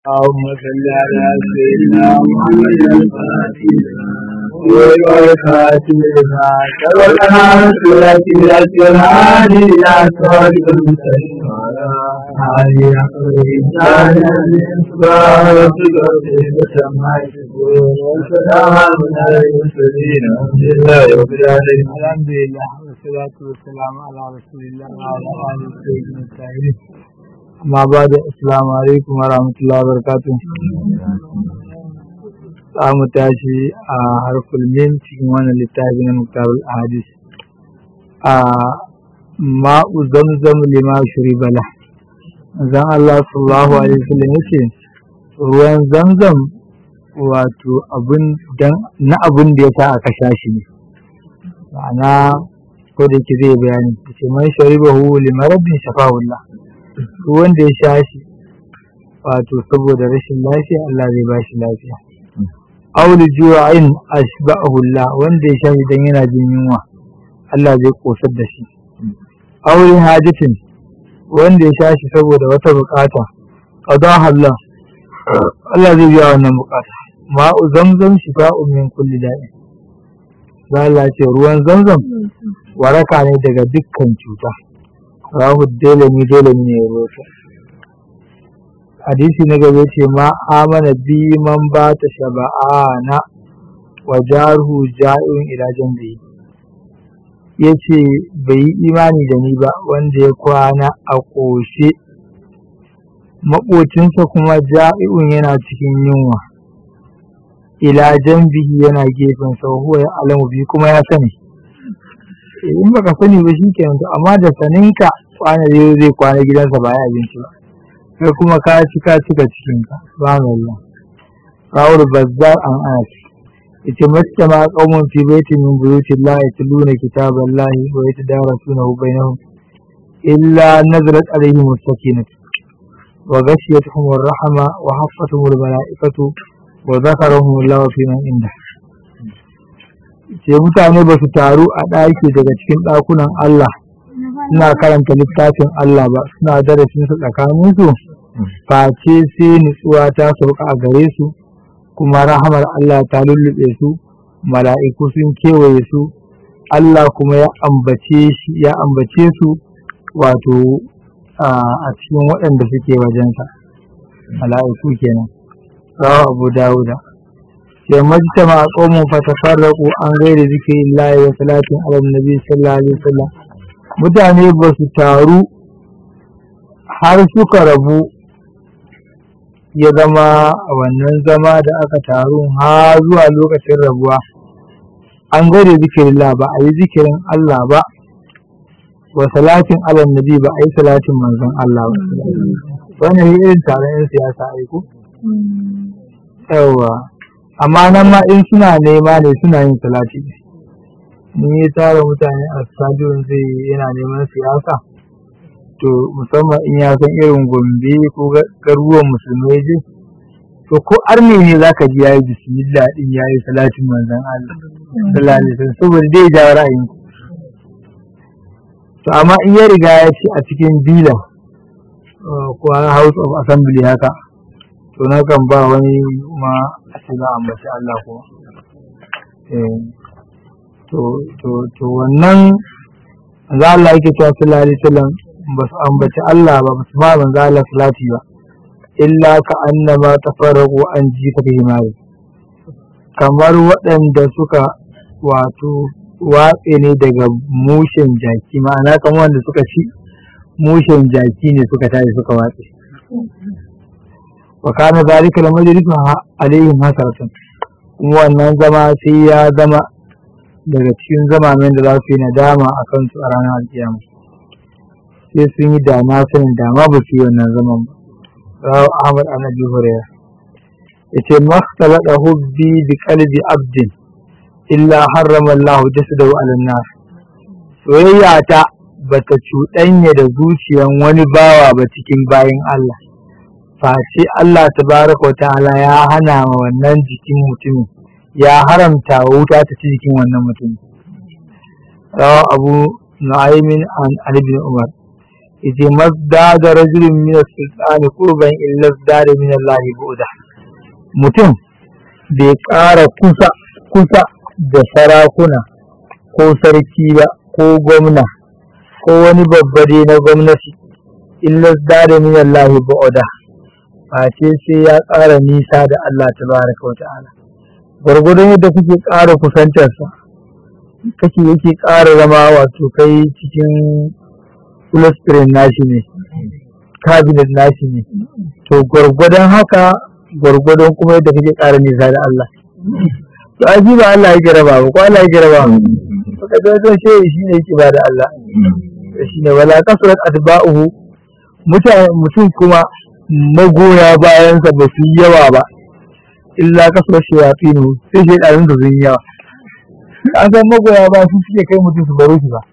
اللهم صل على سيدنا محمد الفاتح والخاتم لما سبقنا سورة الأسرار إلى صراط المستقيم على إنسان سبحان ربك رب العزة عما يصفون وسلام على المرسلين الحمد لله رب العالمين الحمد لله والصلاة والسلام على رسول الله وعلى آله وصحبه الطاهرين amma ba da assalamu alaikum wa rahmatullahi wa barakatuh za mu tashi a harful min cikin wannan littafi na muktarul hadis a ma'u zamzam lima shuri bala zan Allah sallallahu alaihi wasallam yace ruwan zamzam wato abun dan na abun da yasa aka sha shi ne ma'ana ko da yake zai bayani yace man sharibahu limaradin shafa'ullah wanda ya sha shi wato saboda rashin lafiya Allah zai ba shi lafiya auli ju'in ashba'ahu Allah wanda ya sha shi dan yana jin yunwa Allah zai kosar da shi auli hajatin wanda ya sha shi saboda wata bukata qadaha Allah Allah zai biya wannan bukata ma'u zamzam shifa'un min kulli da'i Allah ce ruwan zamzam waraka ne daga dukkan cuta rahu dalami dalami ne rota hadisi na gaba ce ma amana bi man ba ta shaba'ana wa jaruhu ja'in ila jambi ya ce bai yi imani da ni ba wanda ya kwana a ƙoshe maƙocinsa kuma ja'i'un yana cikin yunwa ila jambihi yana gefen sa huwa ya alamu bi kuma ya sani in baka sani ba shi kenan to amma da saninka kwana zai zai kwana gidansa ba ya abinci ba kai kuma ka ci ka cika cikin ka subhanallah rawul bazzar an anas yace mastama qaumun fi baitin min buyuti Allah yatluna kitaballahi wa yatadarasunahu bainahum illa nazalat alaihim as-sakinah wa ghashiyatuhum ar-rahma wa haffatuhum al-mala'ikatu wa dhakarahum Allah fi man indah ce mutane ba su taru a ɗaki daga cikin ɗakunan Allah suna karanta littafin Allah ba suna darasin su tsakanin su face sai nutsuwa ta sauka a gare su kuma rahamar Allah ta lullube su mala'iku sun kewaye su Allah kuma ya ambace shi ya ambace su wato a cikin waɗanda suke wajensa mala'iku kenan rawa abu dawuda sai majtama qaumun fatafarraqu an ghairi zikrillahi wa salatin ala nabi sallallahu alaihi wasallam mutane ba su taru har suka rabu ya zama a wannan zama da aka taru har zuwa lokacin rabuwa an ghairi zikrillah ba a yi zikirin Allah ba wa salatin ala nabi ba a yi salatin manzon Allah ba wannan irin taron yan siyasa aiko yawa amma nan ma in suna nema ne suna yin salati in ya tara mutane a stadion zai yana neman siyasa to musamman in ya san irin gombe ko garuruwan musulmai je to ko arne ne zaka ji yayi bismillah din yayi salatin manzon Allah sallallahu alaihi wasallam saboda dai ja ra'ayin to amma in ya riga ya ci a cikin bila ko house of assembly haka to na kan ba wani ma a ce za a ambaci Allah kuma to wannan za Allah yake cewa sallallahu alaihi wasallam ba su ambaci Allah ba ba su ma manzo Allah salati ba illa ka annama tafarraqu an ji ka himari kamar waɗanda suka wato watse ne daga mushen jaki ma'ana kamar wanda suka ci mushen jaki ne suka tashi suka watse wa kana zalika lamajlis alaihim hasaratan wannan zama sai ya zama daga cikin zamanin da za su yi nadama a kansu a ranar alkiyama sai sun yi dama sanin dama ba su yi wannan zaman ba rawu ahmad an abi hurairah yace maktalada hubbi bi qalbi abdin illa harrama Allah jasadahu ala nar soyayya ta bata cuɗanya da zuciyan wani bawa ba cikin bayin Allah face Allah tabaraka wa ta'ala ya hana wa wannan jikin mutumin ya haramta wa wuta ta ci jikin wannan mutumin rawa abu nu'aymin an ibn umar yace mazdada rajulun min as-sultani qurban illa zdada min Allah bu'da mutum bai ƙara kusa kusa da sarakuna ko sarki ba ko gwamna ko wani babba dai na gwamnati illa zdada min Allah bu'da face sai ya ƙara nisa da Allah tabaraka wa ta'ala gwargwadon yadda kuke ƙara kusantarsa kake yake ƙara zama wato kai cikin fulastirin nashi ne kabinet nashi ne to gwargwadon haka gwargwadon kuma yadda kake ƙara nisa da Allah to aji ba Allah yake raba ba ko Allah yake raba ba ka ga don shi shi ne yake ba da Allah shi ne wala kasrat atba'uhu mutane mutum kuma magoya bayansa ba su yi yawa ba illa kasrat shayatinu sai shaydanin da sun yi yawa an san magoya ba su suke kai mutum su baro shi ba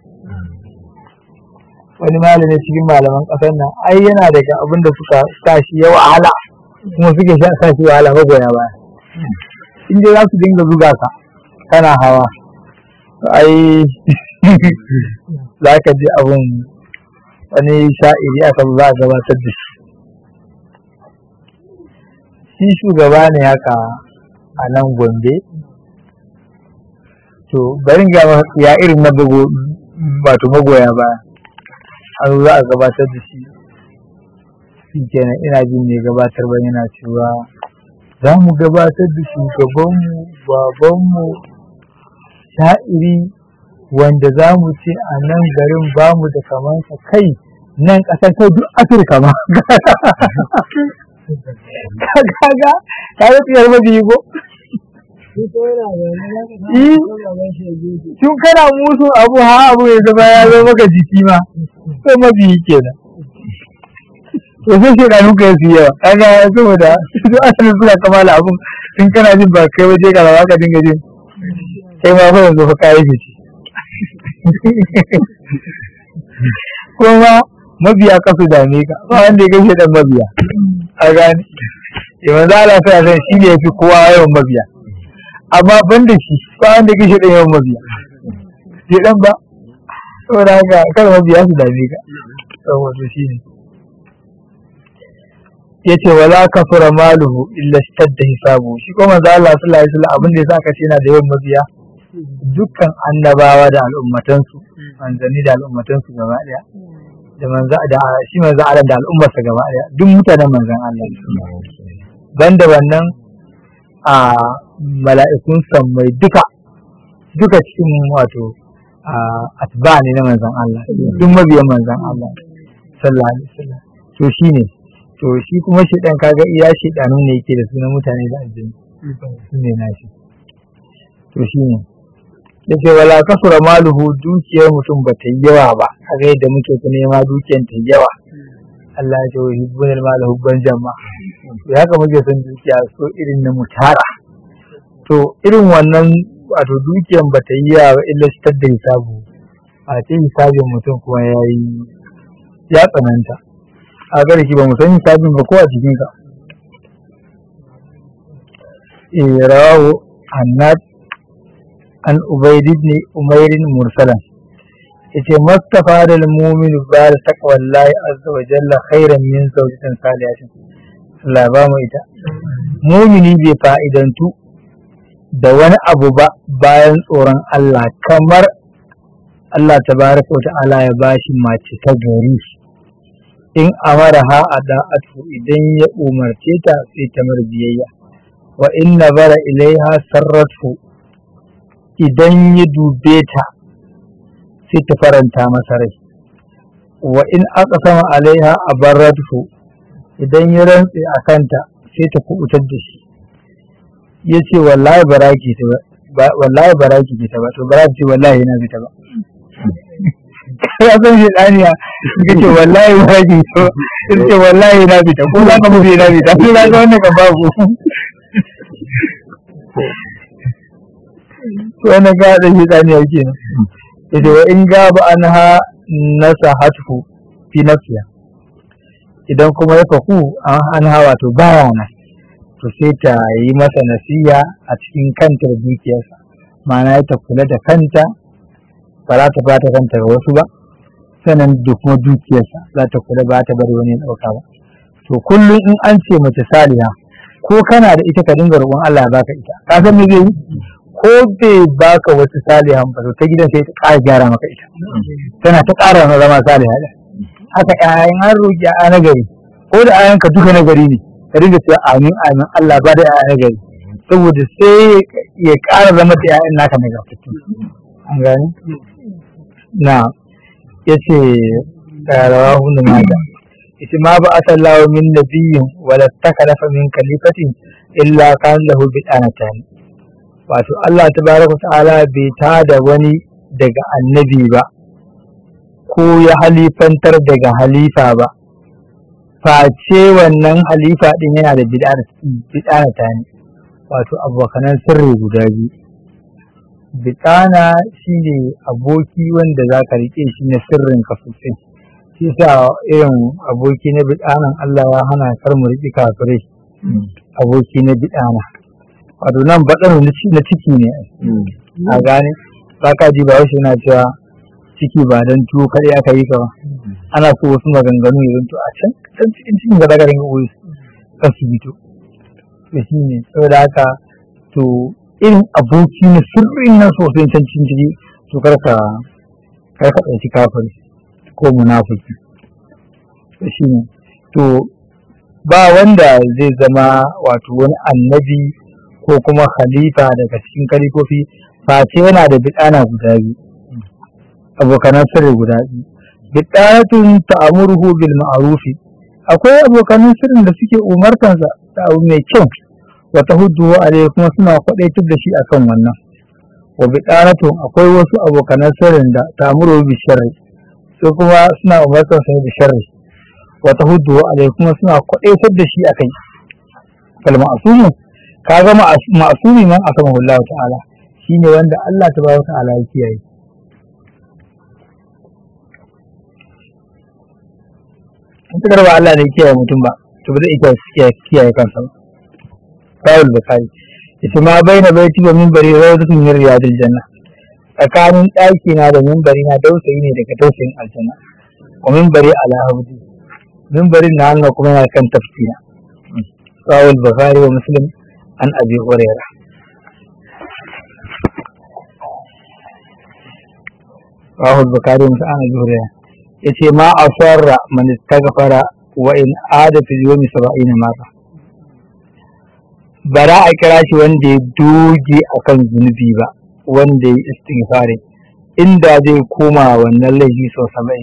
wani malami cikin malaman ƙasar nan ai yana daga abin da suka sa shi ya wahala kuma suke sa shi wahala magoya baya in dai za su dinga zuga ka kana hawa ai za ka ji abin wani sha'iri aka za a gabatar da shi shi shugaba ne haka a nan gombe to bari ga ya irin na wato magoya baya an za a gabatar da shi shi kenan ina jin mai gabatar ba yana cewa za mu gabatar da shugabanmu babanmu sha'iri wanda za mu ce a nan garin ba mu da kamansa kai nan ƙasar kai duk afirka ma kaga kaga tsiyar mabiyi ko tun kana musu abu ha abu ya zama ya zo maka jiki ma sai mabiyi kenan to sai shi ɗanu ka yasu yawa kaga saboda su asalin suna kamala abun tun kana jin ba kai waje ka ba ka dinga jin kai ma fa yanzu fa kayi fice kuma mabiya ka su dame ka ba wanda ya gaishe dan mabiya a gane yawan za a lafiya san shi ne ya fi kowa yawan mabiya amma ban da shi ba wanda ya gaishe dan yawan mabiya shi dan ba saboda haka kar mabiya su dame ka saboda shi ne ya ce wala kafura maluhu illa stadda hisabu shi kuma manzo Allah sallallahu alaihi wasallam abin da yasa aka ce yana da yawan mabiya dukkan annabawa da al'ummatansu manzanni da al'ummatansu gaba daya da manzo da shi manzo Allah da al'ummarsa gaba daya duk mutanen manzon Allah banda wannan a mala'ikun sammai duka duka cikin wato atba ne na manzon Allah duk mabiyan manzon Allah sallallahu alaihi wasallam to shine to shi kuma shi dan kaga iya shi danu ne yake da sunan mutane da aljini su ne nashi to shine yace wala kasura maluhu dukiyar mutum ba ta yawa ba kaga yadda muke ta nema dukiyar ta yawa Allah ya ce wa hibbun al hubban jamma to haka muke son dukiya so irin na mutara to irin wannan wato dukiyar ba ta yi yawa illa shi da hisabu a ce hisabin mutum kuma ya yi ya tsananta a gare shi ba mu san hisabin ba ko a cikin ka eh rawahu annat an ubayd ibn umayr mursalan yace mustafa da mu'min ba da taqwallahi azza wa jalla khairan min zawjatin salihatin Allah ba mu ita mu'mini bai fa'idantu da wani abu ba bayan tsoron Allah kamar Allah tabaraka wa ta'ala ya bashi mace ta gari in amara ha a da'atu idan ya umarce ta sai ta mar biyayya wa in nazara ilaiha sarratu idan ya dube ta sai ta faranta masa rai wa in aka sama alaiha a barratu idan ya rantse a kanta sai ta kubutar da shi ya ce wallahi baraki ta ba wallahi baraki ta ba to baraki ce wallahi na ta ba ya san shi daniya ka ce wallahi baraki to in ce wallahi na fita ko za ka mutu na fita ko za ka wannan ka babu wannan ga da shi daniya kenan yace wa in gaba anha nasahatu fi nafsiha idan kuma ya faku an hawa to baya nan to sai ta yi masa nasiya a cikin kanta da dukiyarsa ma'ana ta kula da kanta ba za ta bata kanta ga wasu ba sanan da kuma dukiyarsa za ta kula ba ta bari wani ya ɗauka ba to kullum in an ce mace saliha ko kana da ita ka dinga roƙon Allah ya baka ita ka san me zai yi ko bai baka wasu salihan ba to ta gidan sai ta ƙara gyara maka ita tana ta ƙara ma zama saliha da haka ƴaƴan an roƙi ƴaƴa na gari ko da ƴaƴanka duka na gari ne ka dinga cewa amin amin Allah ba da ƴaƴa na gari saboda sai ya ƙara zama da ƴaƴan naka na gaskiya an gani na yace rawahu da mata ita ma ba asallahu min nabiyyin wala takalafa min kalifatin illa kan lahu bidanatan wato Allah tabaraka ta'ala bai ta da wani daga annabi ba ko ya halifantar daga halifa ba face wannan halifa din yana da bidanata ne wato abokanan sirri guda biyu bitana shine aboki wanda za ka riƙe shi na sirrin ka sosai shi sa irin aboki na bidanan Allah ya hana kar mu riƙi kafirai aboki na bidana wato nan baɗan na ciki ne a gane ba ka ji ba wasu yana cewa ciki ba don tuwo kaɗai aka yi ka ba ana so wasu maganganu ya zanto a can can cikin cikin ga daga ringa oyi kan su bito da shi ne saboda haka to irin aboki na sirrin nan sosai can cikin ciki to karka karka ɗauki kafiri ko munafiki shi ne to ba wanda zai zama wato wani annabi ko kuma khalifa daga cikin kalifofi face yana da bidana guda biyu abokanan sirri guda biyu bidanatun ta'amuruhu bil ma'rufi akwai abokanan sirrin da suke umartansa da abu mai kyau wa tahuddu alaihi kuma suna kwadaitar da shi akan wannan wa bidanatun akwai wasu abokanan sirrin da ta'amuruhu bi sharri su kuma suna umartansa da sharri wa tahuddu alaihi kuma suna kwadaitar da shi akai kal ma'sumu kaga ma'sumi man akama Allah ta'ala shine wanda Allah tabaraka ta'ala ya kiyaye in ta ba Allah ne kiyaye mutum ba to ba zai iya kiyaye kansa ba Sahul Bukhari ita ma baina baiti wa minbari rawdatun min riyadil janna tsakanin ɗaki na da minbari na dausayi ne daga dausayin aljanna wa minbari ala habdi minbarin na Allah kuma yana kan tafsira Sahul Bukhari wa Muslim an Abi Hurairah Sahul Bukhari wa Muslim an Abi Hurairah yace ma asarra man istaghfara wa in ada fi yawmi 70 marra bara a kira shi wanda ya doge akan zunubi ba wanda ya istighfari inda zai koma wannan laifi sau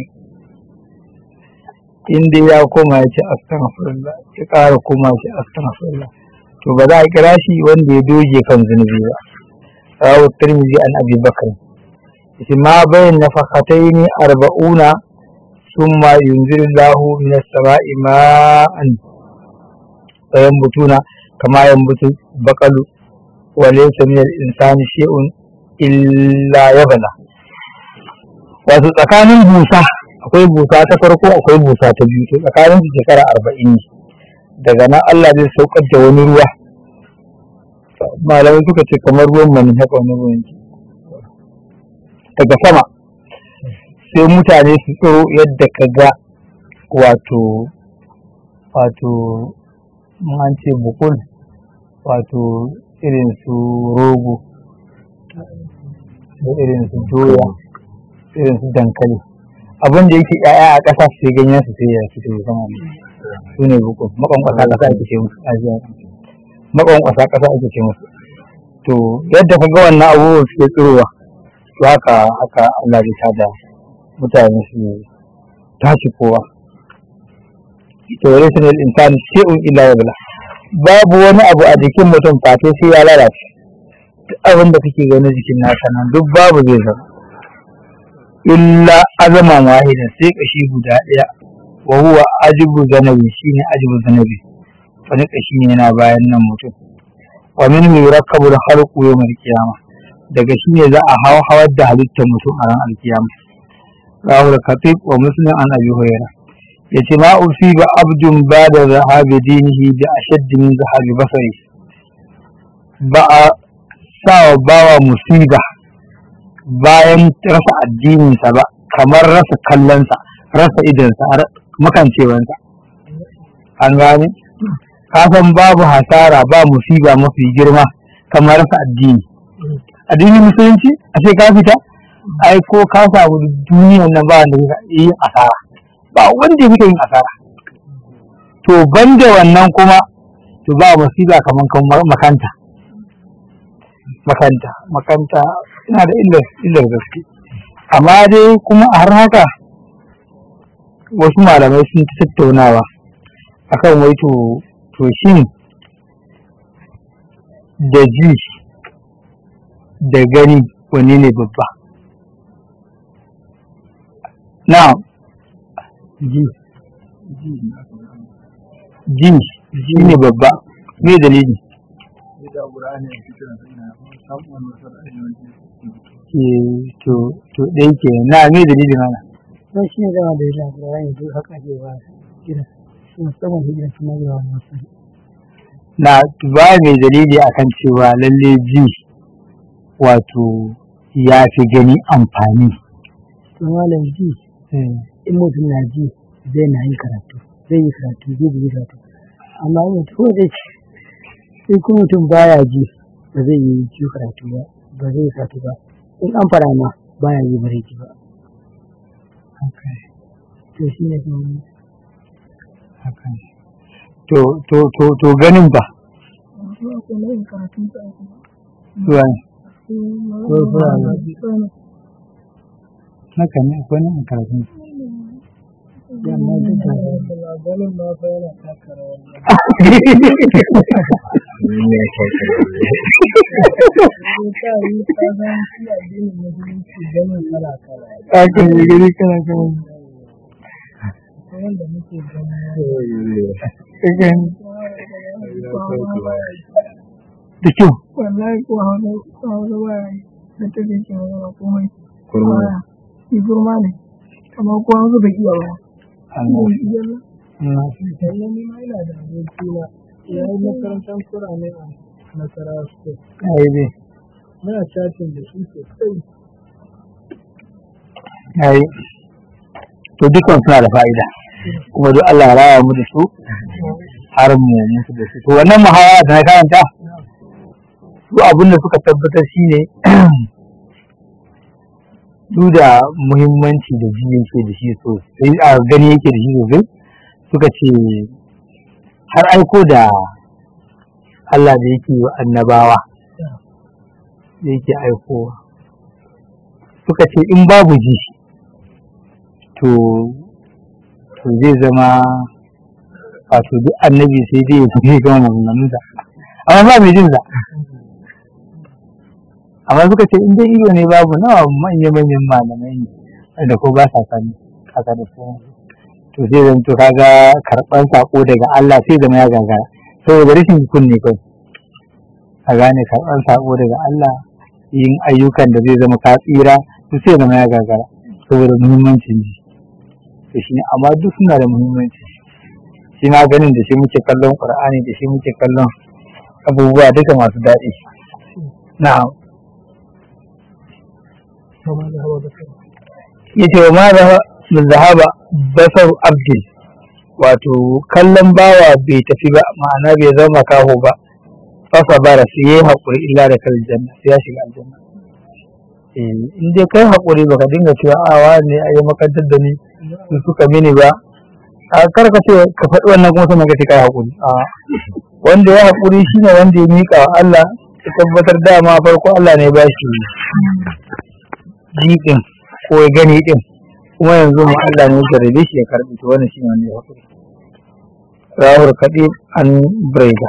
70 inda ya koma ya ce astaghfirullah ya ƙara koma ya ce astaghfirullah to ba za a kira shi wanda ya doge kan zunubi ba rawu tirmidhi an abi bakr yace ma bayan nafaqataini arba'una ثم ينزل الله من السماء ماء فينبتون كما ينبت البقل وليس من الإنسان شيء إلا يبلى wato tsakanin busa akwai busa ta farko akwai busa ta biyu to tsakanin su shekara arba'in ne daga nan Allah zai saukar da wani ruwa malamai suka ce kamar ruwan mani haka wani ruwan daga sama sai mutane su tsoro yadda ka ga wato wato an ce bukul wato irin su rogo da irin su doya irin su dankali abin da yake yaya a ƙasa sai ganyen su sai ya fito ya sama su ne bukul makwankwasa ƙasa ake ce musu makwankwasa ƙasa ake ce musu to yadda ka ga wannan abubuwan suke tsirowa to haka haka Allah zai tada mutane su tashi kowa ita wani sanar insani shi'un illa ya bala babu wani abu a jikin mutum fate sai ya lalace duk abin da kake gani jikin nasa nan duk babu zai zama illa azaman wahidan sai kashi guda ɗaya wa huwa ajibu zanabi shine ajibu zanabi wani kashi ne yana bayan nan mutum wa min yurakkabu al-khalqu yawm al-qiyamah daga shi ne za a hawa hawar da halittar mutum a ran alkiyama rahu da khatib wa muslim an abi hurairah yace ma usiba abdun bada zahabi dinihi bi ashadd min zahabi basari ba a sawa bawa musiba bayan rasa addininsa ba kamar rasa kallonsa rasa idonsa makancewansa an gane kasan babu hasara ba musiba mafi girma kamar rasa addini addinin musulunci a ce ka fita ai ko ka samu duniyan nan ba wanda zai yi asara ba wanda ya yin asara to banda wannan kuma to ba musiba kamar kan makanta makanta makanta ina da illar illar gaske amma dai kuma a har haka wasu malamai sun ta tattaunawa akan wai to to shin da ji da gani wani ne babba na ji ji shi ne babba me dalili to to ɗaya ke na me dalilin ana don shi ne zama da yadda alƙur'ani duk haka ke ba gida shi musamman hijira kuma yawa masu na ba mai dalili akan cewa lalle ji wato ya fi gani amfani to malam ji in mutum na ji zai na yi karatu zai yi karatu zai yi karatu amma in mutum zai ci in kuma mutum baya ji ba zai yi ji karatu ba ba zai yi karatu ba in an fara ma baya yi bare ji ba to shi ne kuma to to to to ganin ba zuwa ne ko fara ma haka ne akwai nan karatun amma duk da ganin ma fa yana taka rawar haka ne gani kana kana wanda muke gani haka ne da kyau wallahi ko hausa ko hausa ba ya yi da ta ke cewa ba komai kurma shi kurma ne amma ko hausa bai iya ba Allah bai iya ba Allah sannan ni ma ina da aboki na ya yi makarantar kurame a nasarawa state ai dai muna chatting da shi sosai ai to dukkan suna da fa'ida kuma duk Allah ya raya mu da su har mu mutu da su to wannan muhawara da na karanta su abin da suka tabbatar shine duk da muhimmanci da ji yake da shi sosai a gani yake da shi sosai suka ce har aiko da Allah da yake wa annabawa da yake aikowa suka ce in babu ji to to zai zama wato duk annabi sai dai ya tafi gama maganganunsa amma ba mai jinsa amma suka ce in dai ido ne babu nawa manya manyan malamai ne wanda ko ba sa sani kaka da su to zai zanto kaga karɓar sako daga Allah sai zama ya gagara saboda rashin kunne kawai a gane karɓar sako daga Allah yin ayyukan da zai zama ka tsira to sai zama ya gagara saboda muhimmancin ji to shi amma duk suna da muhimmanci shi na ganin da shi muke kallon qur'ani da shi muke kallon abubuwa duka masu daɗi na'am kama da hawa da kai yace wa ma da zahaba basar abdin wato kallon bawa bai tafi ba ma'ana bai zama kaho ba fasa bara sai yayi hakuri illa da kal janna sai ya shiga aljanna eh in dai kai hakuri baka dinga cewa a wa ne ayi makantar da ni su suka mini ba a kar ka ce ka faɗi wannan kuma sannan ka ce kai hakuri a wanda ya hakuri shine wanda ya mika wa Allah ya tabbatar dama farko Allah ne ba shi jiƙin ko ya gani din kuma yanzu mu Allah ne ya jarrabe shi ya karbi to wannan shine wanda ya hakuri rawar kaɗi an brega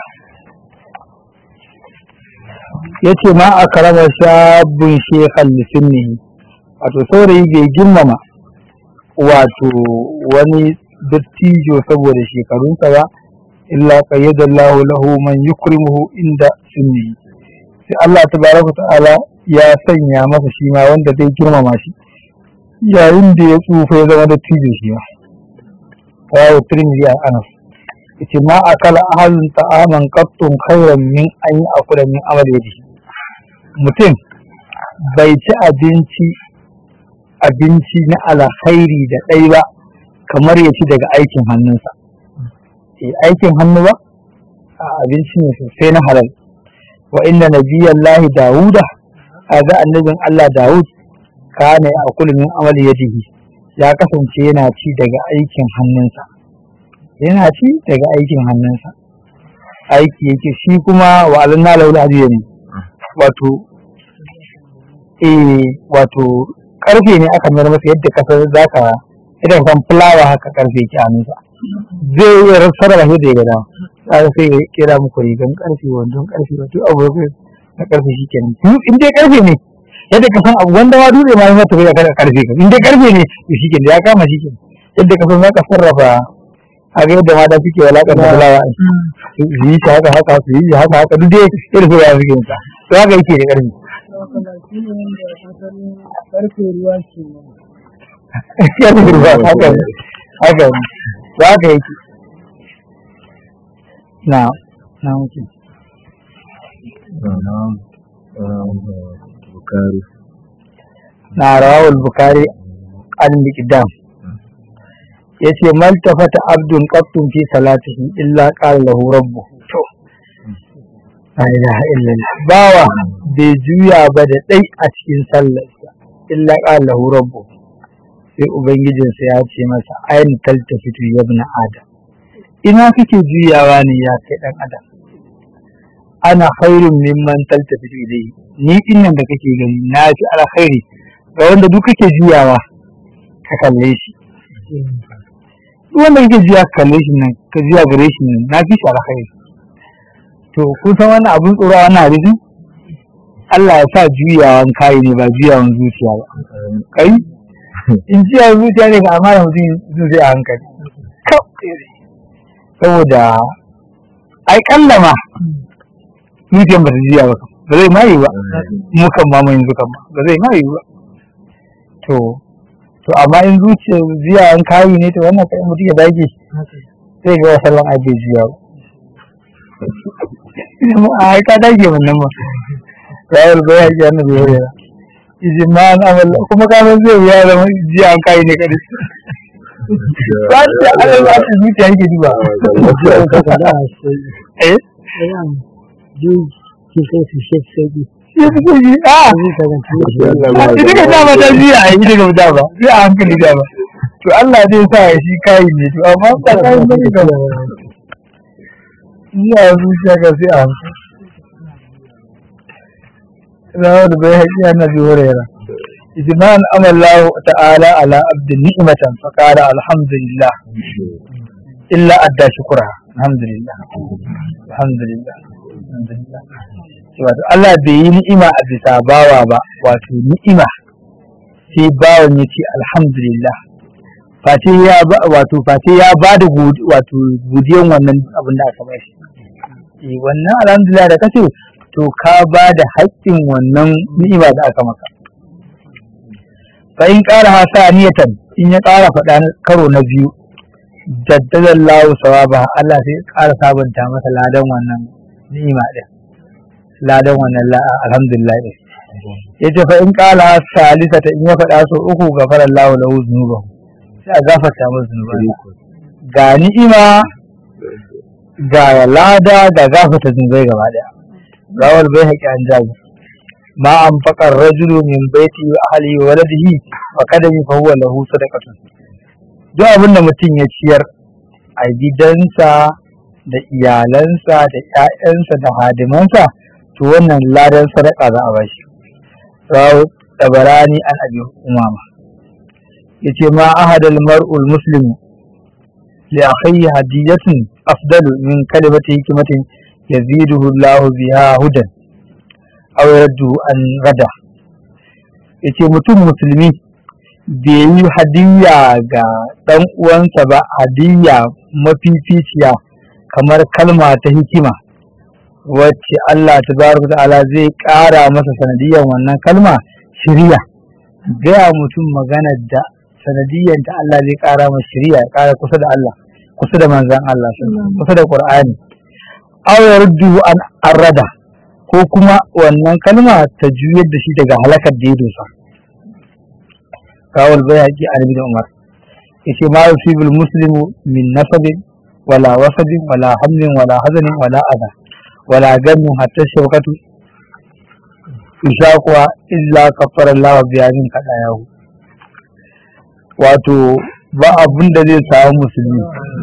yace ma a karama shabun shekhan lisinnihi wato saurayi bai girmama wato wani dattijo saboda shekarunsa ba illa qayyadallahu lahu man yukrimuhu inda sunnihi sai Allah tabaraka ta'ala ya sanya masa shi ma wanda zai girmama shi yayin da ya tsufa ya zama dattijo shi ma rawu tirmidhi a anas yace ma akala ahlun ta'aman qattun khairan min an ya'kula min amali yadihi mutum bai ci abinci a abinci na alkhairi da ɗai ba kamar ya ci daga aikin hannunsa eh aikin hannu ba a abinci ne sosai na halal wa inna nabiyallahi dawuda kaga annabin Allah Dawud kana ya akulu min amali yadihi ya kasance yana ci daga aikin hannunsa yana ci daga aikin hannunsa aiki yake shi kuma wa alanna laula ne wato eh wato karfe ne aka mayar masa yadda kasar zaka idan kan fulawa haka karfe yake a hannunsa zai iya sarrafa shi da ya gada sai sai ya kera muku rigan karfe wandon karfe wato abu na karfe shi kenan in dai karfe ne yadda ka san abu wanda ma dole ma yi mata bai kada karfe ka in dai karfe ne to shi kenan ya kama shi kenan yadda ka san zaka sarrafa a ga yadda mata suke walakan da fulawa su yi shi haka haka su yi shi haka haka duk dai irin su ya suke yin sa to haka yake da karfe karfe ruwa ke karfe ruwa haka ne haka ne to haka yake na na mutum bukari na rawul bukari an miqdam yace mal tafata abdun qattun fi salatihi illa qala lahu rabbu to la ilaha illallah bawa bai juya ba da dai a cikin sallarsa illa qala lahu rabbu sai ubangijinsa ya ce masa ayin taltafitu ya ibn adam ina kake juyawa ne ya kai dan adam ana khairun mimman taltafitu ilayhi ni dinnan da kake gani na fi alkhairi ga wanda duk kake juyawa ka kalle shi duk wanda kake juya ka kalle shi nan ka juya gare shi nan na fi shi alkhairi to kun san wannan abun tsoro a wannan hadisi Allah ya sa juyawan kai ne ba juyawan zuciya ba kai in juyawan zuciya ne ga amana mutum zai zai a hankali saboda ai kallama zuciyan ba ta juya ba ba zai ma yi ba mu kan ma yanzu kan ba ba zai ma yi ba to to amma in zuciya ziya an kayi ne to wannan kai mutum ya dage sai ga wasu ran ake jiya ba a ka dage wannan ma rawar bai haƙi annabi ya yi ijimman amal kuma ka san zai wuya zama jiya an kayi ne kadai ba ta ala ba ta zuciya yake duba eh ki sai su shi sauki ya fi sauki a ita ka dama ta jiya a ita ka dama sai a hankali dama to Allah zai sa ya shi kayi ne to amma ba kayi ne ka iya zuciya ka sai a hankali rawar bai haƙi annabi huraira ijman amallahu ta'ala ala abdin ni'matan fa qala alhamdulillah illa adda shukra alhamdulillah alhamdulillah alhamdulillah wato Allah bai yi ni'ima a bisa bawa ba wato ni'ima sai bawan ya ce alhamdulillah face ya ba wato face ya ba da wato godiyan wannan abin da aka bashi eh wannan alhamdulillah da kace to ka ba da haƙƙin wannan ni'ima da aka maka fa in ƙara hasaniyatan in ya ƙara faɗa karo na biyu jaddadallahu sawaba Allah sai ƙara sabunta masa ladan wannan ni'ima din ladan wannan alhamdulillah din yace fa in qala salisata in ya faɗa so uku gafara Allah lahu dhunuba sai a gafarta masa zunubai ga ni'ima ga lada ga gafarta zunubai gaba daya rawal bai haƙi an jabi ma an faƙar rajulu min baiti wa ahli wa waladihi wa kadami fa huwa lahu sadaqatun duk abin da mutum ya ciyar a gidansa da iyalansa da ƴaƴansa da hadimansa to wannan ladan sadaka za a bashi rawu tabarani an abi umama yace ma ahadal mar'ul muslimu li akhihi hadiyatun afdalu min kalimati hikmatin yaziduhu Allah biha hudan aw yardu an rada yace mutum musulmi bai yi hadiyya ga ɗan uwansa ba hadiyya mafificiya kamar kalma ta hikima wacce Allah tabaraka ta'ala zai ƙara masa sanadiyyar wannan kalma shiriya gaya mutum magana da sanadiyyar da Allah zai ƙara masa shiriya ya ƙara kusa da Allah kusa da manzan Allah kusa da Qur'ani aw yardu an arrada ko kuma wannan kalma ta juyar da shi daga halakar da ya dosa rawal bayhaqi an ibn umar yace ma yusibul muslimu min nasabin wala wasabin wala hamlin wala hazanin wala adha wala gamin hatta shawkatu ishaqwa illa kafara Allah biyanin kada yahu wato ba abin da zai samu musulmi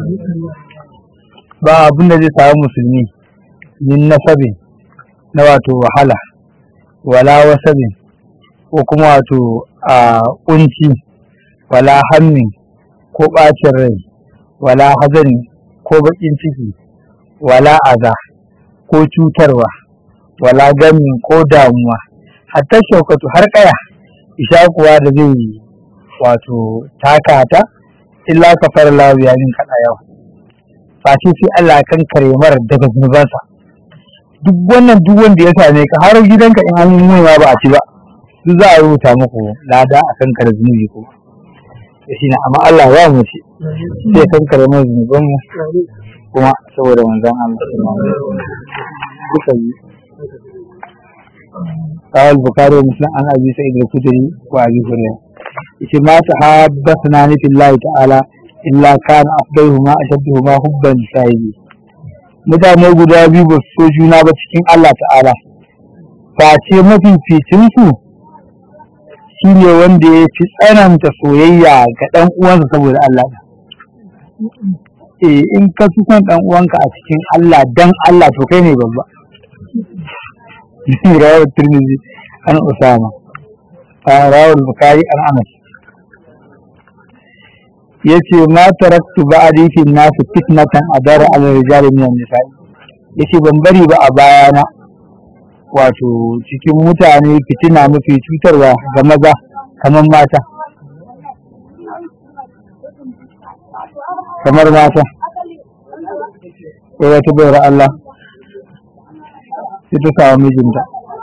ba abin da zai samu musulmi min nasabin na wato wahala wala wasabin ko kuma wato a kunci wala hammin ko ɓacin rai wala hazani ko baƙin ciki wala aza ko cutarwa wala gamin ko damuwa hatta shaukatu har kaya isha kuwa da zai wato taka ta illa kafar lawiya min kaɗa yau face sai Allah kan kare mara daga zunubansa duk wannan duk wanda ya same ka har gidanka in an yi ba a ci ba duk za a rubuta muku lada a kan kare zunubi ko shi na amma Allah ya mu shi sai kan kare mu zunuban mu kuma saboda manzon Allah duka yi قال البخاري ومسلم عن ابي سعيد الخدري وابي هريره yace ma tahabbathna ni billahi ta'ala illa kana afdaluhuma ashadduhuma hubban sahibi mutane guda biyu ba su so juna ba cikin Allah ta'ala face mafificin su shine wanda ya fi tsananta soyayya ga dan uwansa saboda Allah eh in ka fi son dan uwanka a cikin Allah dan Allah to kai ne babba rawar Tirmidhi an Usama rawar Bukhari an Anas yace ma taraktu ba'di fi nasu fitnatan adara ala rijali min an-nisa'i yace ban bari ba a bayana wato cikin mutane fitina mafi cutarwa ga maza kamar mata kamar mata ko wata bayar Allah sai ta samu mijinta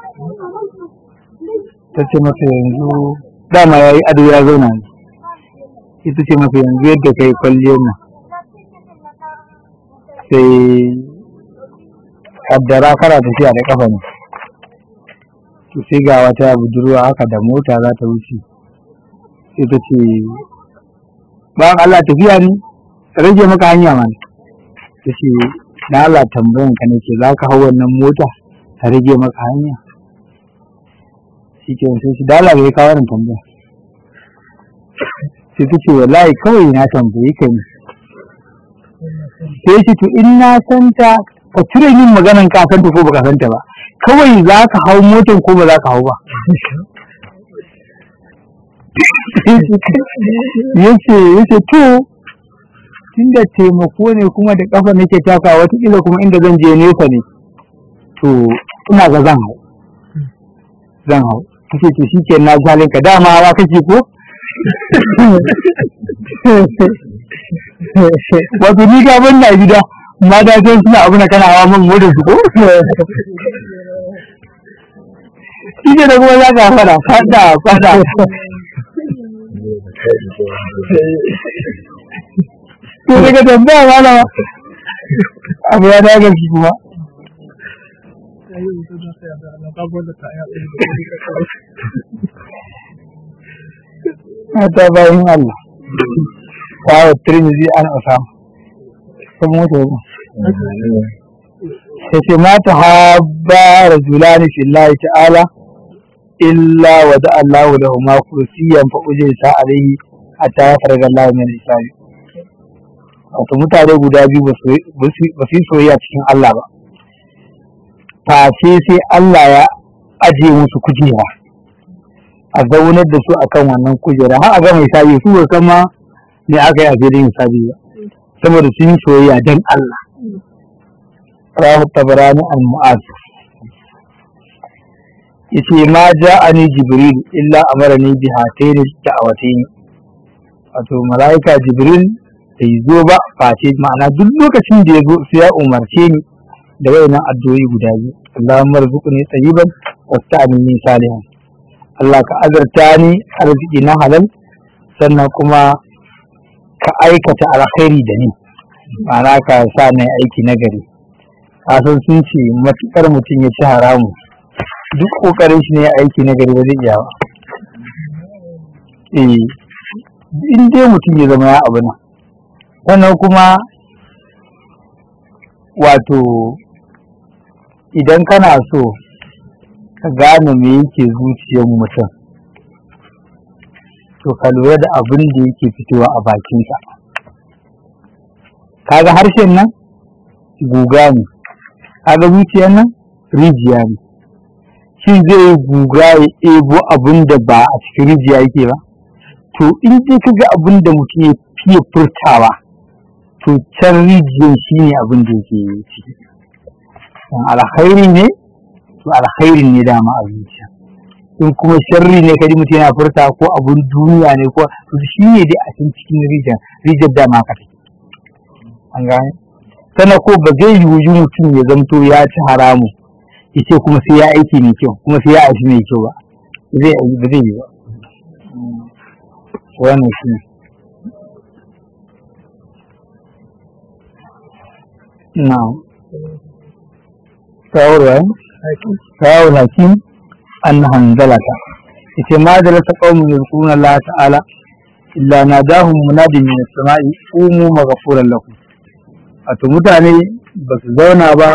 ta ce masa yanzu dama ya yi ado ya zauna ne ita ce masa yanzu yadda ka yi kwalliyar nan sai kaddara kana tafiya da kafa ne to sai ga wata budurwa haka da mota za ta wuce sai ta ce bayan Allah tafiya ne rage maka hanya mana ta ce na Allah tambayan ka nake za ka hau wannan mota ta rage maka hanya shi ke sai shi dala bai kawo wannan tambaya sai ta ce wallahi kawai na tambayi ka ne sai shi to in na san ta ka cire min maganan ka san ta ko baka san ta ba kawai za ka hau motar ko ba za ka hau ba yace yace to tunda taimako ne kuma da kafa nake taka wata kuma inda zan je nesa ne to ina ga zan hau zan hau kace to shike na jalin ka dama hawa kake ko wato ni ka ban na gida mata sai suna abu na kana hawa man motar su ko Ije da kuma za ka fada fada fada to daga tambaya malama abu ya daga shi kuma Mata bayan Allah, kawo Tirmidhi an Usama, sun mutu yau. Sai mata haɓa rajulani fillahi ta'ala illa wa da Allah da huma kursiyan fa ujirta alaihi hatta ya farga Allah min hisabi. Wato mutane guda biyu ba su yi soyayya cikin Allah ba. Face sai Allah ya ajiye musu kujera. a zaunar da su akan wannan kujera har a ga mai sabi su ba kama ne aka yi a filin sabi ba saboda sun yi soyayya dan Allah rahu tabarani al mu'az yace ma ja'ani jibril illa amarani bi hatayn da'awatain wato malaika jibril bai zo ba face ma'ana duk lokacin da ya zo sai ya umarce ni da wayannan addu'o'i guda biyu Allahumma rzuqni tayyiban wasta'inni salihan Allah ka azarta ni arziki na halal sannan kuma ka aikata alkhairi da ni ma'ana ka sa na aiki na gari kasan sun ce matuƙar mutum ya ci haramu duk ƙoƙarin shi ne aiki na gari ba zai iya ba eh in dai mutum ya zama ya abu nan sannan kuma wato idan kana so ka gane me yake zuciyar mutum to ka lura da abin da yake fitowa a bakinsa kaga harshen nan guga ne kaga zuciyar nan rijiya ne shi zai yi guga ya ebo abin da ba a cikin rijiya yake ba to in dai ka ga abin da mutum ya fiye furtawa to can rijiyar shi ne abin da yake ciki alkhairi ne to alkhairi ne dama a zuciya in kuma sharri ne kaji mutum yana furta ko abun duniya ne ko to shi ne dai a can cikin rijiyar rijiyar dama ka take an gane sannan ko ba zai yi wuju mutum ya zamto ya ci haramu ya ce kuma sai ya aiki mai kyau kuma sai ya aiki mai kyau ba zai ba zai yi ba wannan shi ne na'am shawarwa shawar hakim an hanzalata ita ma da lata qaumun yadhkuruna Allah ta'ala illa nadahum munadin min as-sama'i umu maghfuran lakum wato mutane ba su zauna ba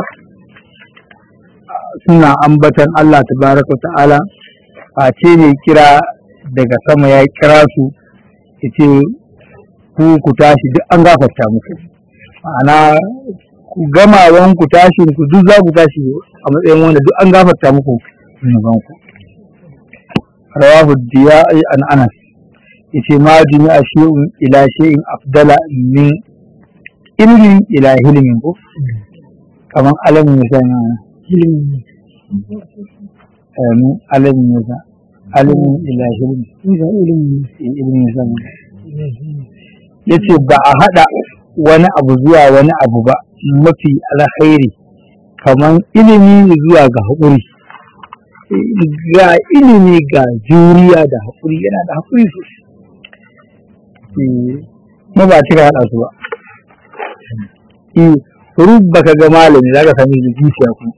suna ambatan Allah tabaraka ta'ala a ce ne kira daga sama ya kira su yace ku ku tashi duk an gafarta muku ma'ana ku gamawan ku tashin ku duk za ku tashi a matsayin wanda duk an gafarta muku zunuban ku rawahu diya'i an anas yace ma jami'a shay'un ila shay'in afdala min ilmin ila hilmin ko kaman alamin ya san ilimi amin alamin ya san alamin ila hilmin ga ilimi ilmin ya san yace ba a hada wani abu zuwa wani abu ba mafi alkhairi kaman ilimi zuwa ga haƙuri ga ilimi ga juriya da haƙuri yana da haƙuri sosai ma ba cika haɗa su ba rubba ka ga malami za ka sami da zuciya ku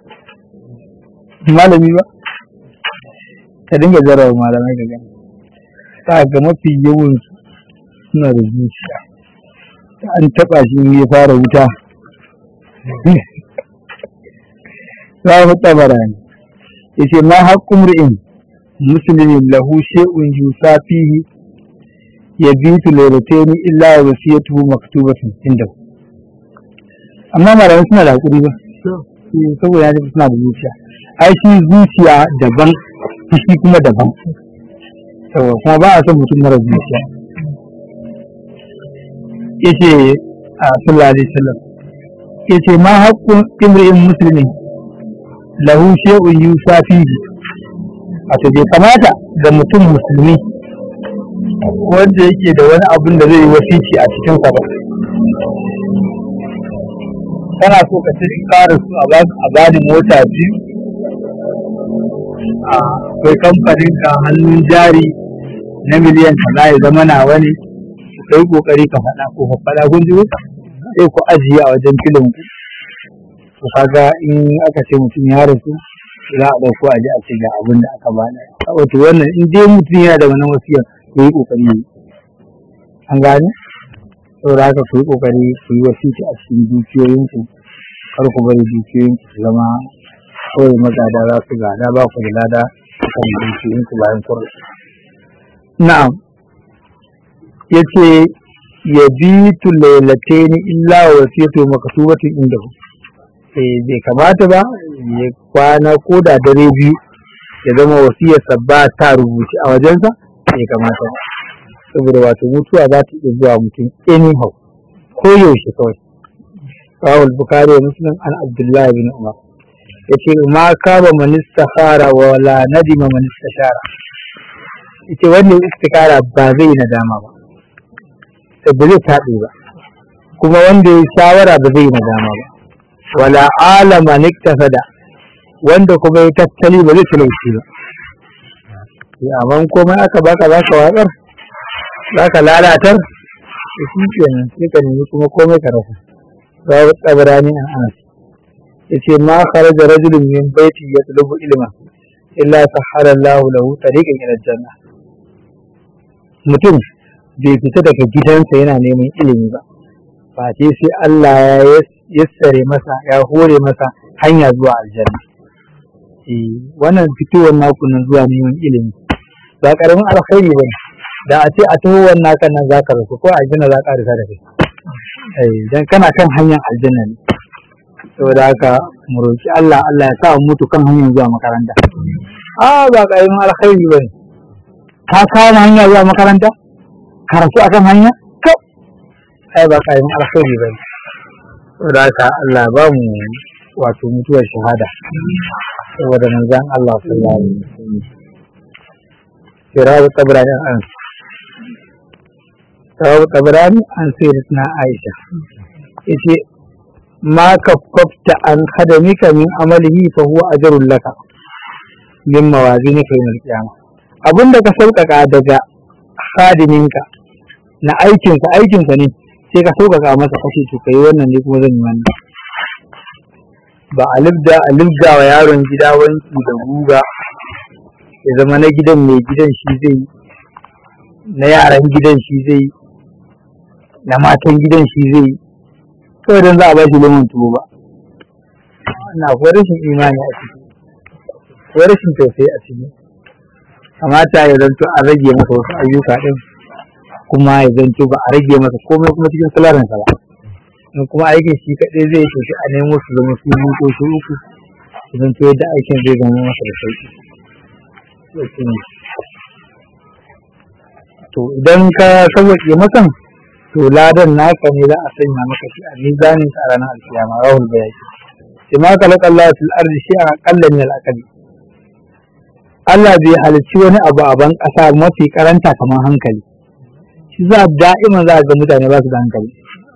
malami ba ka dinga jarawa malamai ka gani ta ga mafi yawan suna da zuciya an taɓa shi ya fara wuta za mu tabara ne yace ma haqqum ri'in muslimin lahu shay'un yusafihi yabitu laylatayn illa wasiyatuhu maktubatun inda amma malamai suna da hakuri ba saboda ya suna da zuciya ai shi zuciya daban fushi kuma daban yawa kuma ba a son mutum mara zuciya yace a sallallahu alaihi wasallam yace ma haqqun imri'in muslimin lahu shay'un yusafihi wato bai kamata ga mutum musulmi wanda yake da wani abin da zai yi wasici a cikin sa ba kana so ka ci ƙara su a bani mota biyu akwai kamfanin ka hannun jari na miliyan kaza ya zama nawa ne kai kokari ka faɗa ko ka faɗa kun ji sai ku ajiye a wajen filin ku to kaga in aka ce mutum ya rasu za a ɗauko a ji a ce ga abin da aka bada wato wannan in dai mutum yana da wannan wasiyar ya yi ƙoƙari yi an gane saboda haka ku yi ƙoƙari ku yi wasiki a cikin dukiyoyinku kar ku bari dukiyoyinku su zama kawai magada za su gada ba ku da lada kan dukiyoyinku bayan kun na'am yace yabitu lailataini illa wasiyatu maktubatin indahu bai kamata ba ya kwana ko da dare biyu ya zama wasiyarsa ba ta rubuce a wajensa bai kamata ba saboda wato mutuwa za ta iya zuwa mutum anyhow ko yaushe kawai rawul bukari wa muslim an abdullahi bin umar yace ma kaba man istakhara wa la nadima man istashara yace wannan istikara ba zai nadama ba ba zai taɓe ba kuma wanda ya shawara ba zai nadama ba wala alama niktasada wanda kuma ya tattali ba zai talauci ba amma komai aka baka baka watsar zaka lalatar da shi kenan sai ka nemi kuma komai ka rasa babu tsabarani an anas yace ma kharaja rajulun min baiti yatlubu ilma illa sahhala Allah lahu tariqan ila janna mutum bai fita daga gidansa yana neman ilimi ba ba ce sai Allah ya yassare masa ya hore masa hanya zuwa aljanna eh wannan fitowar naku nan zuwa neman ilimi ba karamin alkhairi bane da a ce a taho wannan kan nan zaka rasu ko aljanna za ka rasa da kai eh dan kana kan hanyar aljanna ne saboda haka mu roki Allah Allah ya sa mu mutu kan hanyar zuwa makaranta a ba karamin alkhairi bane ka kawo hanya zuwa makaranta karatu akan hanya to ai ba karamin alkhairi bane saboda haka Allah ba mu wato mutuwar shahada saboda manzon Allah sallallahu alaihi wasallam Sirabu Tabrani an Sirabu Tabrani an sayyidatuna Aisha yace ma kaffafta an khadamika min amalihi fa huwa ajrun laka min mawazinika yawm al-qiyamah abinda ka sauƙaƙa daga khadiminka na aikinsa aikinsa ne sai ka sauƙaƙa masa kashe to kai wannan ne kuma zan yi wannan ba a libda a libda wa yaron gida wanki da guga ya zama na gidan mai gidan shi zai na yaran gidan shi zai na matan gidan shi zai kawai don za a ba shi lemon tuwo ba na akwai rashin imani a ciki akwai rashin tausayi a ciki kamata ya zanto a rage masa wasu ayyuka din kuma ya zanto ba a rage masa komai kuma cikin salarinsa ba in kuma aikin shi kaɗai zai yi shi a nemo su zama su biyu ko su uku su zanto yadda aikin zai zama masa da sauƙi to idan ka sauwaƙe masan to ladan naka ne za a sanya maka shi a mizanin a ranar alkiyama rahul bayaki sai ma kalaka Allah fil ardi shi a aqalla min al Allah bai halicci wani abu a ban ƙasa mafi karanta kamar hankali shi za da'iman za a ga mutane ba su da hankali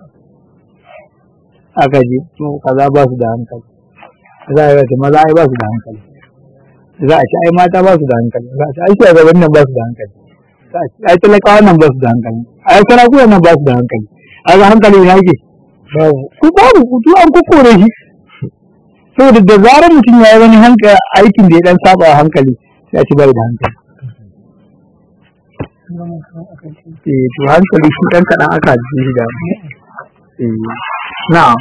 aka ji to kaza ba su da hankali za a ga maza ai ba su da hankali za a ci ai mata ba su da hankali za a ci ai shugaban nan ba su da hankali za a ci ai talakawa nan ba su da hankali ai sarakuna nan ba su da hankali ai ga hankali ne yake babu ku babu ku an kokore shi saboda da zarar mutum ya yi wani hankali aikin da ya dan saba hankali sai a ci bai da hankali eh to hankali shi dan kadan aka ji shi da eh na'am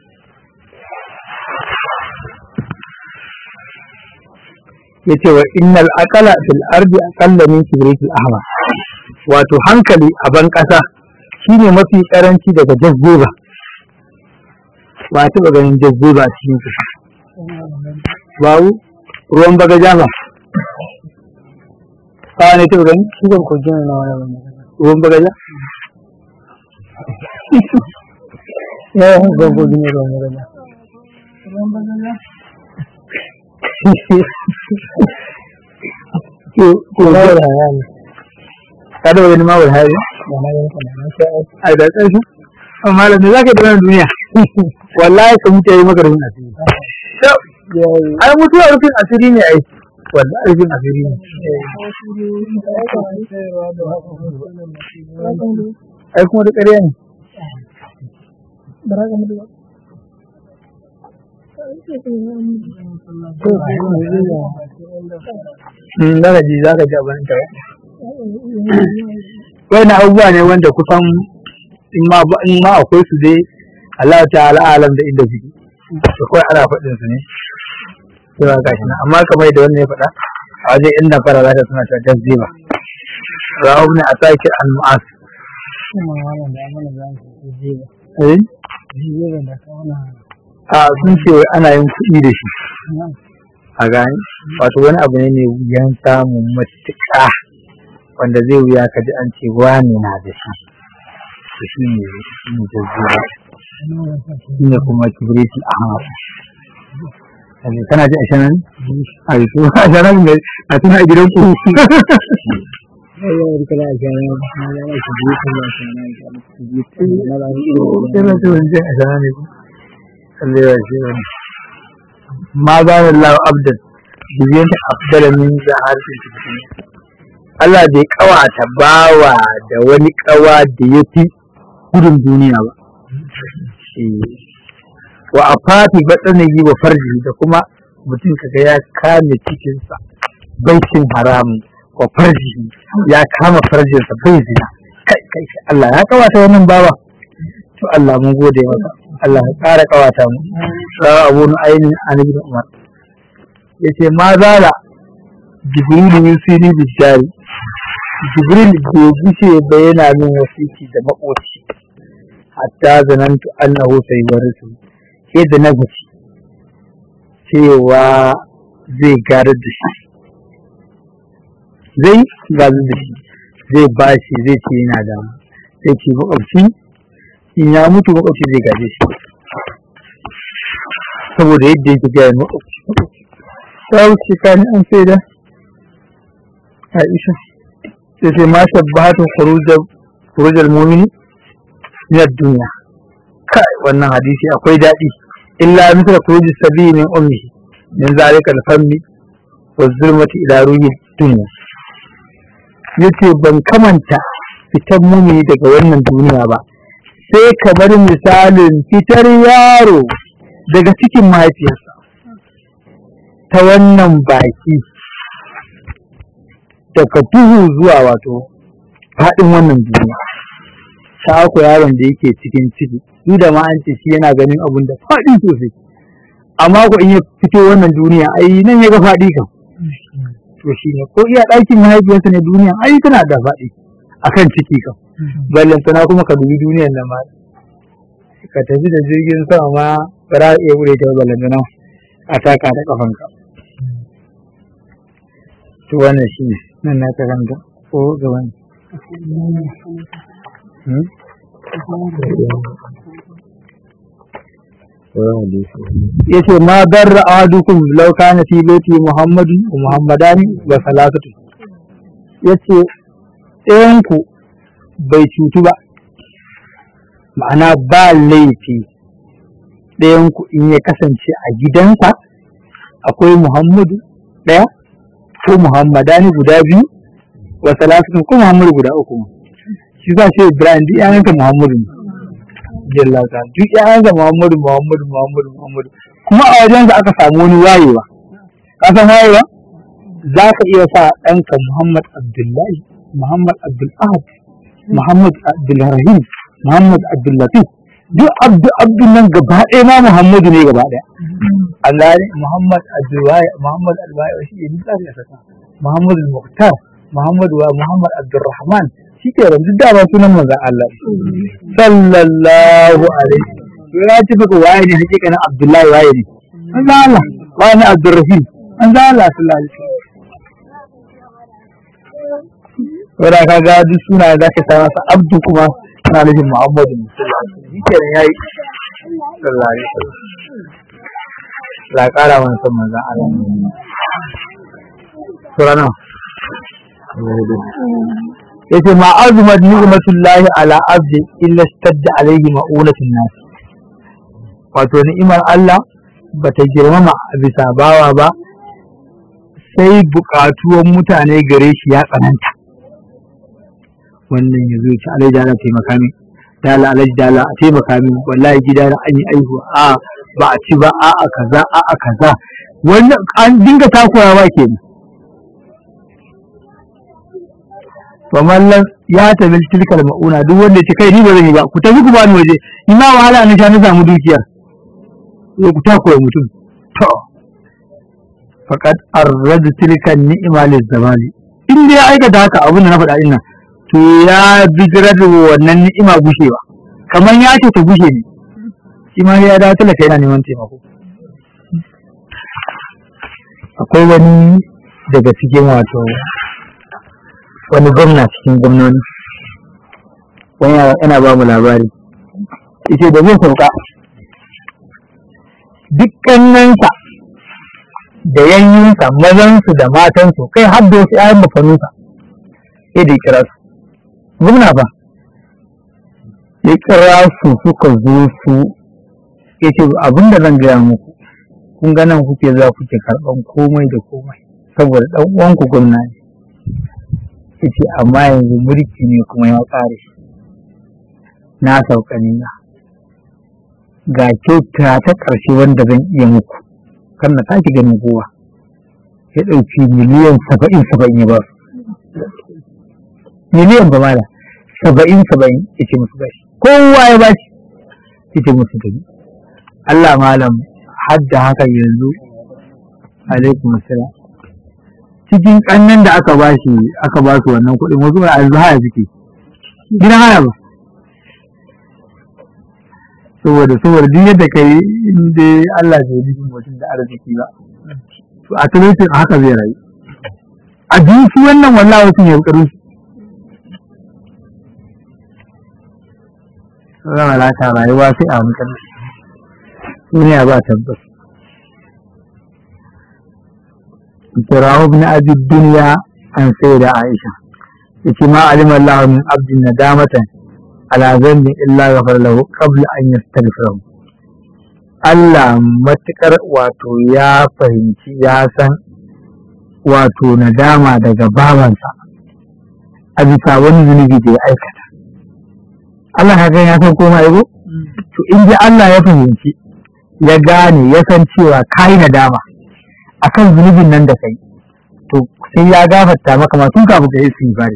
yace wa innal aqala fil ardi aqalla min kibritil ahmar wato hankali a ban kasa shine mafi karanci daga jazzuba ba ta ba ganin jazzuba a cikin kasa babu ruwan baga jama ba ne ta gani Shugan kogin na wani ruwan baga ja ya yi shugan kogin na wani ko ko Ba ba da rani. ka da wani mawul hari Ba na yin kana na sha aiki. ai da ƙarshe amma malam me zaka yi da wannan duniya wallahi ka mutu yayi maka rufin asiri Ya yi. ai mutuwa rufin asiri ne ai wallahi rufin asiri ne ai kuma da ƙarya ne Mm, zaka ji zaka ji abin ta wani abubuwa ne wanda kusan in ma ba- in ma akwai su dai Allah ta'ala alam da inda suke da kawai ana faɗin su ne cewa gashi nan amma kamar yadda wannan ya faɗa a wajen inda fara za ta suna ta jazziba rawu ne a sake an mu'as Kuma wannan da mana za su ji ba. eh Ji ba da kawana. a sun ce wai ana yin kuɗi da shi a gani wato wani abu ne mai wuyan samun matuƙa wanda zai wuya ka ji an ce wani na da shi to shi ne shi ne jazziba shi ne kuma kibiriti ahmad Kaje kana ji a shanan a yi su a shanan ne a tuna a gidan ku Ai yana da kala a shana na da shi ji kuma a shana ya ji na da shi Yana ce wani jin a shanan ne ku kalle ya ce wani ma za ni lau abdan bibiyanta afdala min da harshen cikin Allah bai kawata bawa da wani kawa da ya fi gudun duniya ba Eh. wa a fati batsanayi wa farji da kuma mutum kaga ya kame cikinsa bai cin haramun wa farji ya kama farjinsa bai zina kai kai Allah ya kawata wannan bawa to Allah mun gode maka Allah ya ƙara kawata mu rawa abu nu ainin an ibn umar yace ma zala jibril yusini bijari jibril bai gushe ba yana min wasiki da makoci hatta zanantu annahu sayyidu sai da na gaci cewa zai garar da shi zai garar da shi zai ba shi zai ce yana da zai ce makwabci in ya mutu makwabci zai gaje shi saboda yadda yake gaya makwabci ta wuce kani an sai da aisha sai sai ma shabbatu khurujal mu'mini min ad-dunya kai wannan hadisi akwai daɗi illa misal khurujis sabi min ummihi min zalika al-fammi wa zulmati ila ruhi dunya yace ban kamanta fitar mumini daga wannan duniya ba sai kamar misalin fitar yaro daga cikin mahaifiyarsa ta wannan baki daga duhu zuwa wato faɗin wannan duniya ta ku yaron da yake cikin ciki duk da ma an ce shi yana ganin abun da faɗi sosai amma ko in ya fito wannan duniya ai nan ya ga faɗi kan to shi ne ko iya ɗakin mahaifiyarsa ne duniya ai tana da faɗi akan ciki kan ballan sana kuma ka dubi duniyar nan ma ka tafi da jirgin sama ma ba za a iya bude ta ballan sana a taka da kafanka to wannan shi ne nan na karanta ko gaban yace ma darra ahadukum law kana fi baiti muhammadu wa muhammadani wa salatatu yace ɗayan ku bai cutu ba ma'ana ba laifi ɗayan ku in ya kasance a gidansa akwai muhammadu ɗaya ko muhammadani guda biyu wa salatatu ko muhammadu guda uku shi za ce ibrahim duk yayanka muhammadu ne jalla ta duk yayansa muhammadu muhammadu muhammadu muhammadu kuma a wajensa aka samu wani wayewa ka san wayewa za ka iya sa ɗanka muhammad abdullahi muhammad abdul ahad muhammad abdul rahim muhammad abdul latif duk abdu abdul nan gaba ɗaya ma muhammadu ne gaba ɗaya an gane muhammad abdul muhammad al-waye shi ne tsari a saka muhammad al-muqtar muhammad wa muhammad abdul rahman shi ke yanzu dama sunan manzon Allah sallallahu alaihi to ya ci faka waye ne hakika na Abdullahi waye ne manzon Allah waye ne Abdurrahim manzon Allah sallallahu alaihi wanda ka ga duk suna da ka sa masa Abdu kuma ana nufin Muhammadu sallallahu alaihi wasallam shi ke yayi sallallahu alaihi wasallam la kara man san manzon Allah surana yace ma azumat ni'matullahi ala abdi illa stadda alaihi ma'unatun nas wato ni'imar Allah bata girmama a bisa bawa ba sai buƙatuwan mutane gare shi ya tsananta wannan ya zo ci alai dala taimaka min dala alai dala a taimaka min wallahi gida da an yi aihuwa a ba a ci ba a a kaza a a kaza wannan an dinga takurawa kenan famallan ya tabi tilkal ma'una duk wanda ce kai ni ba zan yi ba ku tafi ku bani waje ni ma wahala na sha na samu dukiya zo ku takura mutum to faqad arrad tilka ni'ma lil zamani in dai aikata haka abin da na faɗa ina to ya bijirar da wannan ni'ima gushewa kamar ya ce ta gushe ne shi ma ya dawo talaka yana neman taimako akwai wani daga cikin wato wani gwamna cikin gwamnoni wani yana ba mu labari yace da zai sauka dukkaninsa da yanyinsa mazansu da matansu kai har da wasu ƴaƴan bafanunsa sai da ya kira su gwamna ba ya kira su suka zo su ya ce abin da zan gaya muku kun ga nan kuke za kuke karɓan komai da komai saboda ɗan uwanku gwamna ne yace amma yanzu mulki ne kuma ya ƙare na sauka nina ga kyauta ta ƙarshe wanda zan iya muku kan na sake ganin kowa ya ɗauki miliyan saba'in saba'in ya ba su miliyan ba mala saba'in saba'in ya ce musu gashi kowa ya bashi ya ce musu gani Allah malam hadda haka yanzu alaikum assalam cikin kannan da aka bashi aka ba su wannan kuɗin wasu a yanzu haya suke gidan haya ba saboda saboda duk yadda kai inda Allah bai yi mutum da arziki ba to a talaucin haka zai rayu a shi wannan wallahi wasu ne bukaru zama lata rayuwa sai a hankali duniya ba tabbas kirawo ibn abi dunya an sai da aisha yace ma alima Allah min abdin nadamatan ala dhanbi illa ghafar lahu qabla an yastaghfira Allah matukar wato ya fahimci ya san wato nadama daga babansa a bisa wani zunubi da ya aikata Allah haka ya san koma yago to in ji Allah ya fahimci ya gane ya san cewa kai nadama akan zunubin nan da kai to sai ya gafarta maka ma tun kafin ka yi istighfari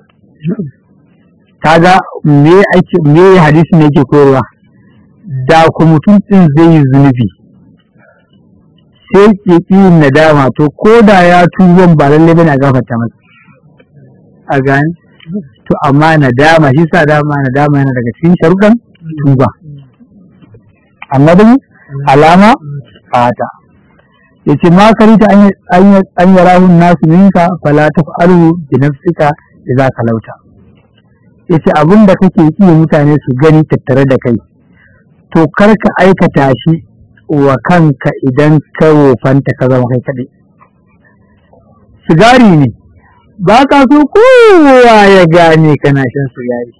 kaga me ake me hadisi ne yake koyarwa da ku mutum din zai yi zunubi sai ke yin nadama to ko da ya tuban ba lalle bane a gafarta masa a gani to amma nadama shi sa dama nadama yana daga cikin sharuɗan tuba amma dai alama fata yace ma karita an yarahu nasu minka fala taf'alu bi nafsika idza kalauta yace abin da kake yi mutane su gani tattare da kai to kar ka aikata shi wa kanka idan ka wofanta ka zama kai kaɗai sigari ne ba ka so kowa ya gane kana shan sigari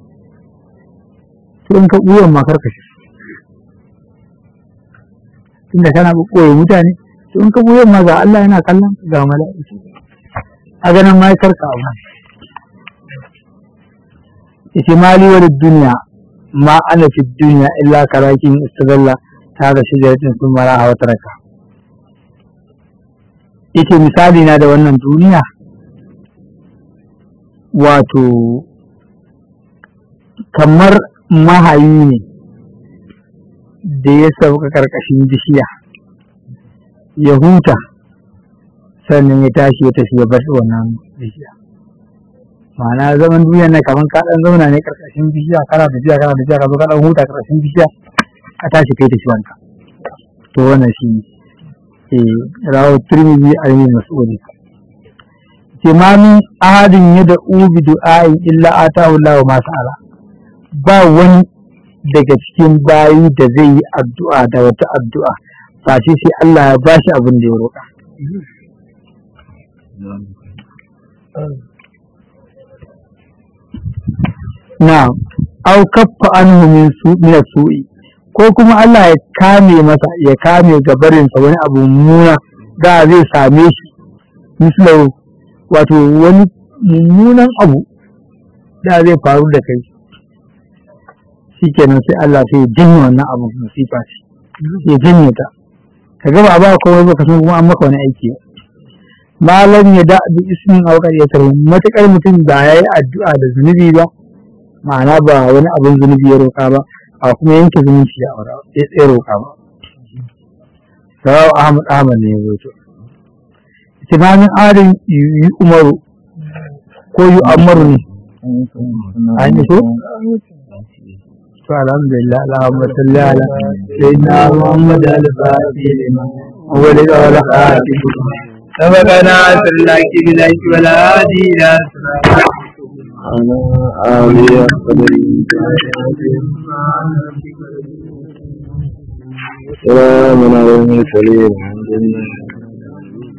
to in ka ɓuyan ma karka shi tunda kana ɓoye mutane to in ka ɓuyan ma ga Allah yana kallon ga mala'iku a ganin ma karka abu yace mali wa duniya ma ana fi duniya illa karakin istadalla ta da shijaratin sun mara a wata raka yace misali na da wannan duniya wato kamar mahayi ne da ya sauka karkashin bishiya ya huta sannan ya tashi ya tafi ya bar wannan bishiya ma'ana zaman duniya na kamar ka dan zauna ne karkashin bishiya kana tafiya kana tafiya ka zo ka dan huta karkashin bishiya ka tashi kai tafi wanka to wannan shi eh rawu tirmidhi ayi mas'uli kimamin ahadin ya da ubi du'a'i illa atahu Allah ma sa'ala ba wani daga cikin bayi da zai yi addu'a da wata addu'a ba shi sai Allah ya bashi abin da ya roƙa na au kaffa anhu min su min su'i ko kuma Allah ya kame masa ya kame gabarinsa wani abu mummuna da zai same shi mislahu wato wani mummunan abu da zai faru da kai shikenan sai Allah sai ya jinne wannan abu musifa ce ya jinne ta ka ga ba ba komai ba ka san kuma an maka wani aiki malam ya da bi ismin aukar ya tarbi matakar mutum ba ya yi addu'a da zunubi ba ma'ana ba wani abin zunubi ya roƙa ba a kuma yanke zumunci ya aura ya tsaye roƙa ba sawawa ahmad ahmad ne ya zo timamin adin yi umaru ko yi amaru ne an yi ko to alhamdulillah allahumma salli ala sayyidina muhammad al-fatih lima wali wala khatib سبقنا سلاك بلاك ولا هادي إلى على آله سلام على المرسلين الحمد لله